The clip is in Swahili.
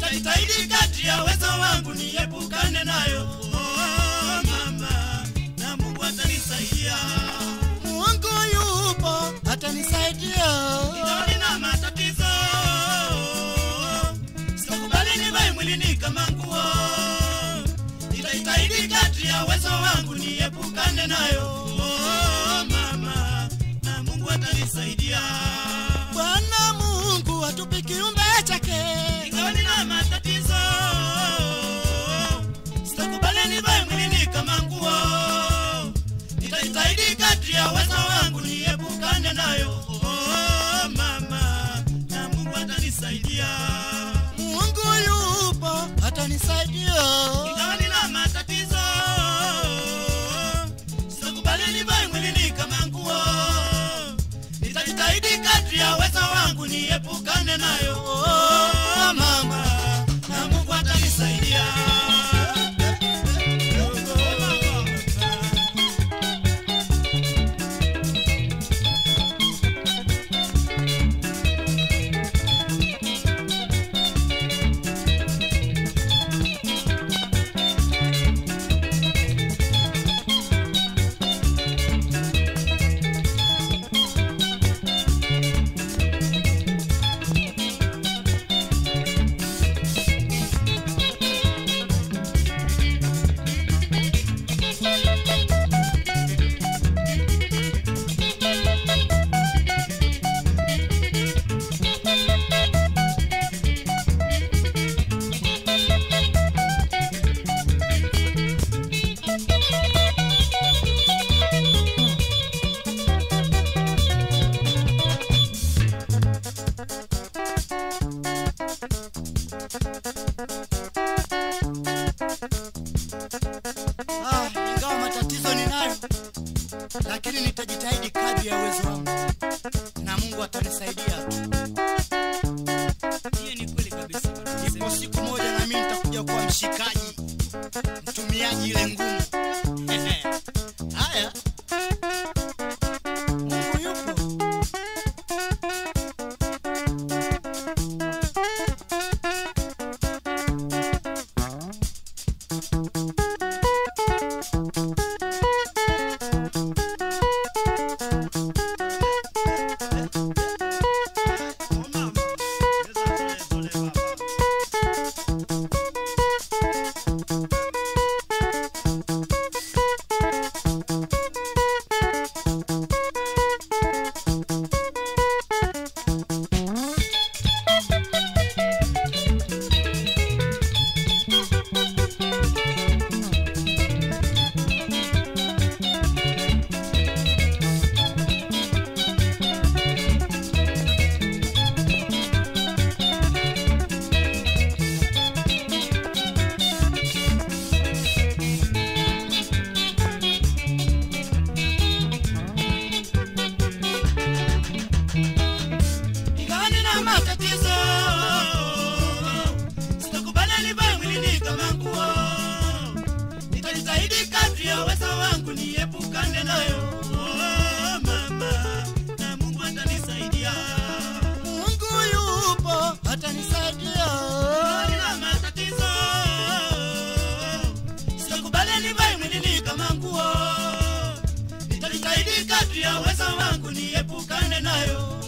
nitajitahidi kadri ya uwezo wangu niepukane nayo. Oh, mama, na Mungu atanisaidia. Mungu yupo atanisaidia. Ingawa nina matatizo, sitakubali nivae mwilini kama nguo. Nitajitahidi kadri ya uwezo wangu niepukane nayo. Oh, mama, na Mungu atanisaidia. Bwana Mungu atupi kiumbe chake. Ingawa nina matatizo, sitakubali nivae mwilini kama nguo. Nitajitahidi kadri ya uwezo wangu niepukane nayo. Oh, mama, na Mungu atanisaidia. Mungu yupo atanisaidia. Ingawa nina matatizo, sitakubali nivae mwilini kama nguo. Nitajitahidi kadri ya uwezo wangu niepukane nayo. Oh, mama, na Mungu atanisaidia. Ah, ingawa matatizo ninayo, lakini nitajitahidi kadri ya uwezo wangu, na Mungu atanisaidia tu. Hiyo ni kweli kabisa. Ipo siku moja na mimi nitakuja kuwa mshikaji, mtumiaji ile ngumu. Haya, Mungu yupo. Ingawa nina matatizo, sitakubali nivae mwilini kama nguo. Nitajitahidi kadri ya uwezo wangu niepukane nayo. Oh, mama, na Mungu atanisaidia. Mungu yupo atanisaidia. Ingawa nina matatizo, sitakubali nivae mwilini kama nguo. Nitajitahidi kadri ya uwezo wangu niepukane nayo.